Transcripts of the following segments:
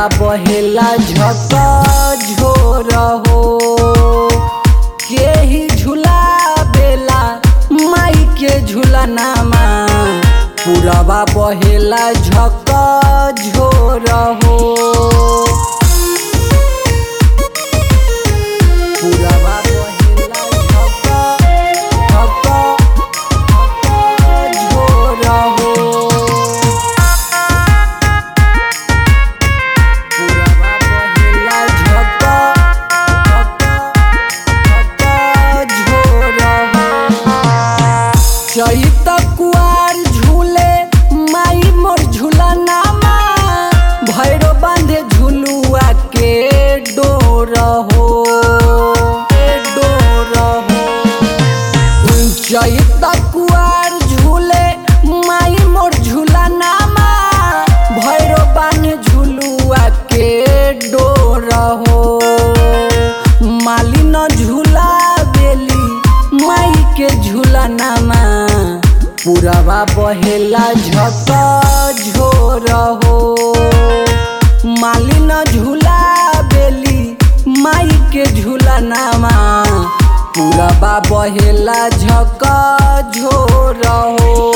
बहेला झक झोर हो के ही झूला बेला माई के झूलनामा पुरवा बहेला झक झोर हो पुरवा बहेला झक झक झोर हो पुरवा बहेला झक झक झोर हो चैत कुआर झूले माई मोर झूलनामा भैरो बांधे झुलुआ के डोर हो के डोर हो चैत कुआर झूले माई मोर झूलनामा भैरो बांधे झुलुआ के डोर हो मालिन झूला बेली माई के झूलनामा पुरवा बहेला झक झोर हो मालिन झूला बेली माई के झूलनामा पुरवा बहेला झक झोर हो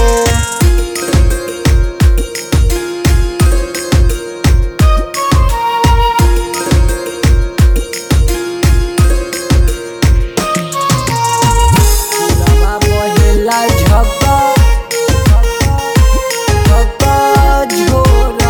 पुरवा बहेला झक झक झोर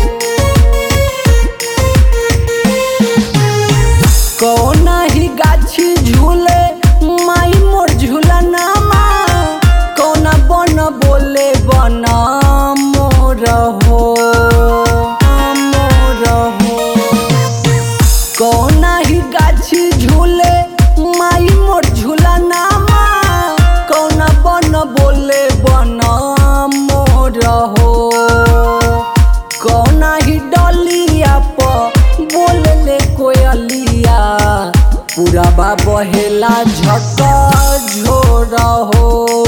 कौन ही गाछी झूले माई मोर झूलनामा कौन बन बोले बन मोर हो मोर हो कौन ही गाछी झूले माई मोर झूलनामा कौन बन बोले बन मोर हो कौन ही डलिया प बोलले कोयलिया पुरवा बहेला झक झोर हो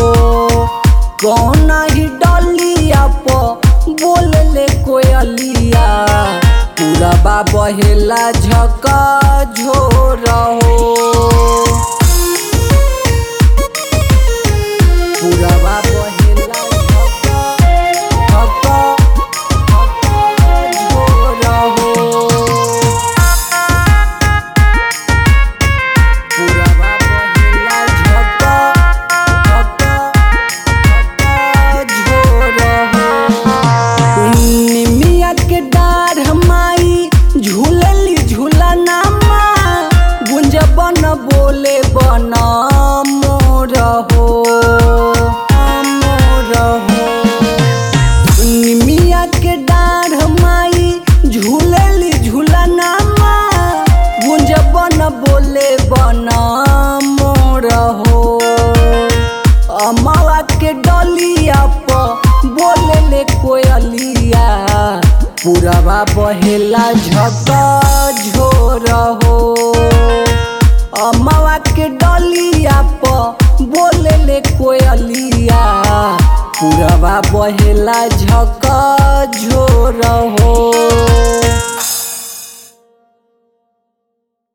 कौन ही डलिया प बोलले कोयलिया पुरवा बहेला झक झोर हो पुरवा बहेला झक झक झोर हो पुरवा बहेला झक झक झोर हो निमिया के डार माई झूलली झूलनामा गुंज बन बोले बन मोर हो मोर हो निमिया के डार माई झूलली झूलनामा गुंज बन बोले बन मोर हो अमावा के डलिया प बोले कोयलिया पुरवा बहेला झक झोर हो अमावा के डलिया प बोले कोयलिया पुरवा बहेला झक झोर हो